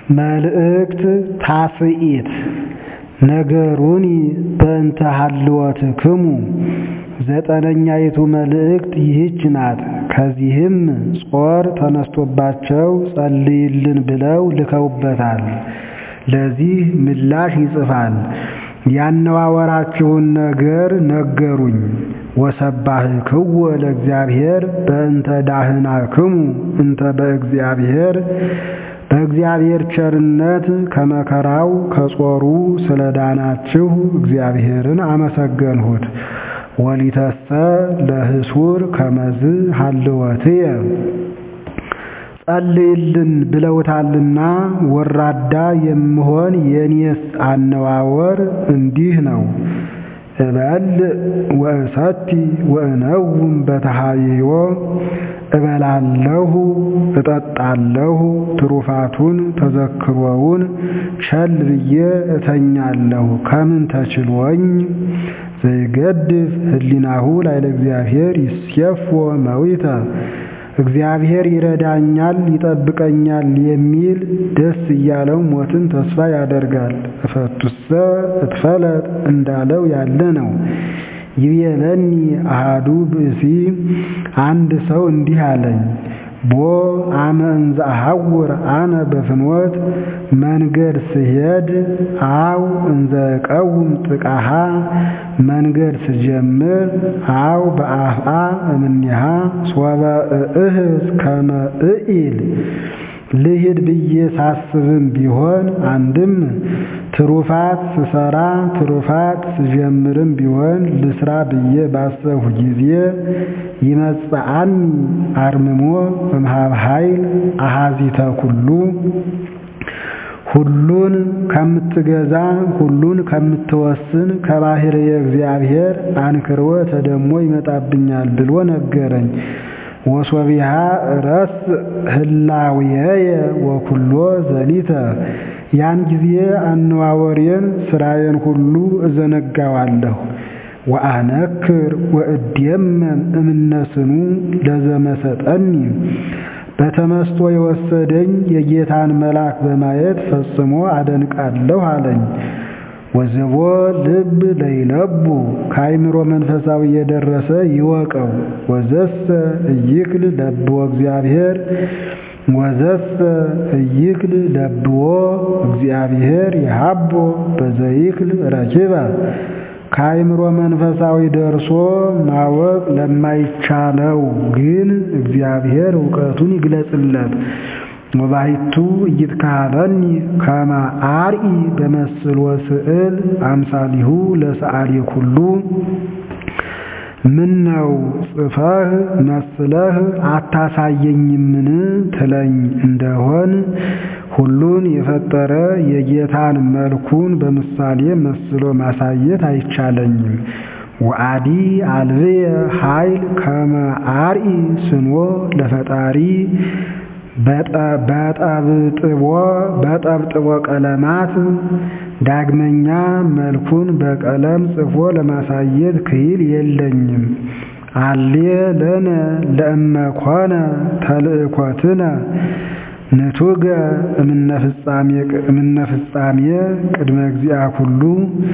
መልእክት ታስኢት ነገሩኒ በእንተ ሀልወትክሙ ዘጠነኛይቱ መልእክት ይህች ናት። ከዚህም ጾር ተነስቶባቸው ጸልይልን ብለው ልከውበታል። ለዚህ ምላሽ ይጽፋል። ያነዋወራችሁን ነገር ነገሩኝ። ወሰባህክዎ ለእግዚአብሔር በእንተ ዳህናክሙ እንተ በእግዚአብሔር በእግዚአብሔር ቸርነት ከመከራው ከጾሩ ስለ ዳናችሁ እግዚአብሔርን አመሰገንሁት። ወሊተሰ ለህሱር ከመዝ ሀልወትየ ጸልይልን ብለውታልና ወራዳ የምሆን የኔስ አነዋወር እንዲህ ነው። እበል ወእሰቲ ወእነውም በተሃይዮ እበላለሁ እጠጣለሁ፣ ትሩፋቱን ተዘክሮውን ቸል ብዬ እተኛለሁ። ከምን ተችሎኝ ዘይገድፍ ህሊናሁ ላይለ እግዚአብሔር ይሴፎ መዊተ እግዚአብሔር ይረዳኛል ይጠብቀኛል የሚል ደስ እያለው ሞትን ተስፋ ያደርጋል። እፈቱሰ እትፈለጥ እንዳለው ያለ ነው። ይቤለኒ አሃዱ ብእሲ አንድ ሰው እንዲህ አለኝ፣ ቦ አመ እንዘ አሐውር አነ በፍኖት መንገድ ስሄድ አው እንዘ ቀውም ጥቃሃ መንገድ ስጀምር አው በአፍአ እምኔሃ ሶበ እእህዝ ከመ እኢል ልሂድ ብዬ ሳስብም ቢሆን አንድም ትሩፋት ስሰራ ትሩፋት ስጀምርም ቢሆን ልስራ ብዬ ባሰብሁ ጊዜ ይመጽአኒ አርምሞ እምኀበ ኃይል አኀዚተ ኩሉ ሁሉን ከምትገዛ ሁሉን ከምትወስን ከባሕርየ እግዚአብሔር አንክሮ ተደሞ ይመጣብኛል ብሎ ነገረኝ። ወሶቢሃ ረስ ህላዌየ ወኩሎ ዘሊተ ያን ጊዜ አነዋወሬን ስራዬን ሁሉ እዘነጋዋለሁ። ወአነክር ወእዴመም እምነስኑ ለዘመሰጠኒ በተመስጦ የወሰደኝ የጌታን መልአክ በማየት ፈጽሞ አደንቃለሁ አለኝ። ወዘቦ ልብ ለይለቡ ከአይምሮ መንፈሳዊ የደረሰ ይወቀው። ወዘሰ እይክል ለብዎ እግዚአብሔር ወዘሰ እይክል ለብዎ እግዚአብሔር የሀቦ በዘይክል ረኪበ ከአይምሮ መንፈሳዊ ደርሶ ማወቅ ለማይቻለው ግን እግዚአብሔር እውቀቱን ይግለጽለት። ወባሕቱ ኢይትካሀለኒ ከመ አርኢ በመስሎ ስዕል አምሳሊሁ ለሰዓሊ ኩሉ ምን ነው ጽፈህ መስለህ አታሳየኝምን ትለኝ እንደሆን ሁሉን የፈጠረ የጌታን መልኩን በምሳሌ መስሎ ማሳየት አይቻለኝም። ወአዲ አልብየ ኃይል ከመ አርኢ ስንዎ ለፈጣሪ በጠብጥቦ በጠብጥቦ ቀለማት ዳግመኛ መልኩን በቀለም ጽፎ ለማሳየት ክሂል የለኝም። አሌ ለነ ለእመኮነ ተልእኮትነ ንቱገ እምነ ፍጻሜ ቅድመ እግዚአ ኩሉ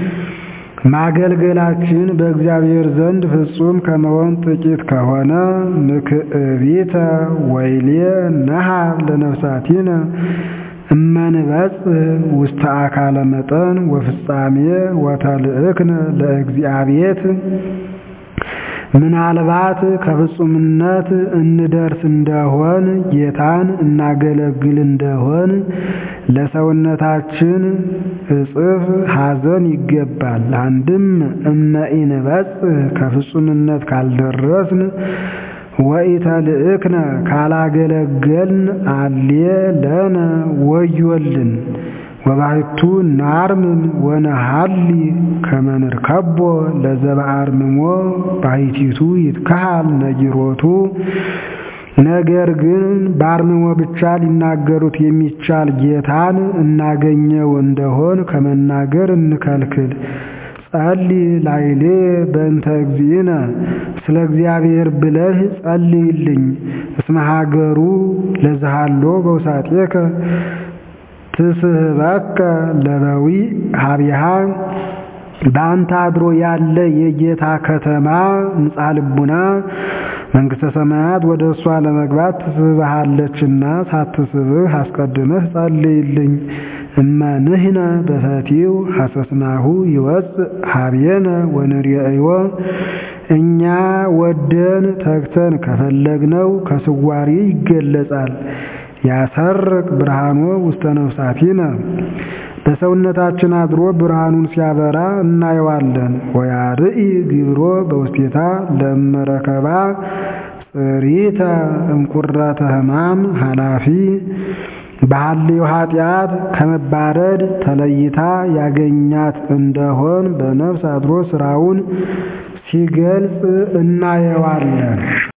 ማገልገላችን በእግዚአብሔር ዘንድ ፍጹም ከመሆን ጥቂት ከሆነ ምክዕቢተ ወይሌ ነሃብ ለነፍሳቲነ እመንበጽሕ ውስተ አካለ መጠን ወፍጻሜ ወተልእክነ ለእግዚአብሔር ምናልባት ከፍጹምነት እንደርስ እንደሆን ጌታን እናገለግል እንደሆን ለሰውነታችን እጽፍ ሐዘን ይገባል። አንድም እመኢንበጽሕ ከፍጹምነት ካልደረስን ወኢተልእክነ ካላገለገልን አሌ ለነ ወዮልን። ወባሕቱ ናርምም ወነሃሊ ከመ ንርከቦ ለዘበአርምሞ ባሕቲቱ ይትከሃል ነጊሮቱ። ነገር ግን በአርምሞ ብቻ ሊናገሩት የሚቻል ጌታን እናገኘው እንደሆን ከመናገር እንከልክል። ጸልይ ላይሌ በእንተ እግዚእነ ስለ እግዚአብሔር ብለህ ጸልይልኝ። እስመ ሀገሩ ለዝሃሎ በውሳጤከ ትስህበከ ለበዊ ሀቢሃ በአንተ አድሮ ያለ የጌታ ከተማ ንጻ ልቡና መንግሥተ ሰማያት ወደ እሷ ለመግባት ትስብሃለችና ሳትስብህ አስቀድመህ ጸልይልኝ። እመ ንሕነ በፈቲው ሐሰስናሁ ይወፅእ ሀቤነ ወንርእዮ እኛ ወደን ተግተን ከፈለግነው ከስዋሪ ይገለጻል። ያሰርቅ ብርሃኖ ውስተ ነፍሳቲነ በሰውነታችን አድሮ ብርሃኑን ሲያበራ እናየዋለን። ወያርኢ ግብሮ በውስቴታ ለመረከባ ጽሪተ እምቁረተ ሕማም ኃላፊ በሐልዮ ኃጢአት ከመባረድ ተለይታ ያገኛት እንደሆን በነፍስ አድሮ ስራውን ሲገልጽ እናየዋለን።